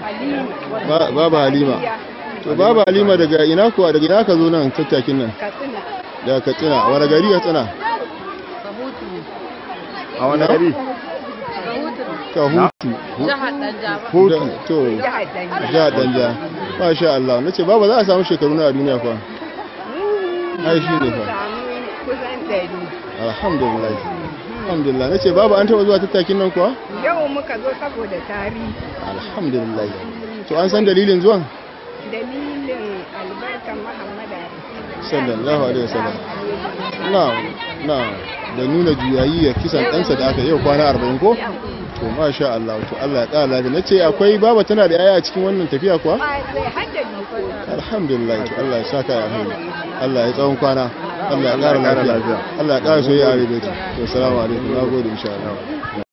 Ba- baba halima to baba halima daga ina kuwa daga ina ka zo nan tattakin nan katsina daga katsina a wani gari katsina kahutu a wani gari ka hutu jihar danja Da- to jihar danja ja danja masha Allah nace baba za a samu shekaru na a duniya fa ai shi ne fa samu kusan ɗari alhamdulillah alhamdulillah nace baba an taba zuwa tattakin nan kuwa yau muka zo saboda tarihi alhamdulillah to an san dalilin zuwan dalilin albarkan muhammadu sallallahu alaihi wasallam na'am na'am da nuna juyayi ya kisan ɗansa da aka yau kwana 40 ko to masha Allah to Allah ya ƙara lafiya nace akwai baba tana da yaya a cikin wannan tafiya kuwa a sai hajjar jikoki alhamdulillah to Allah ya saka ya hannu Allah ya tsawon kwana Allah ya ƙara Allah ya ƙara lafiya lafiya. Allah ya ƙara soyayya a rubutu to assalamu alaikum nagode insha Allah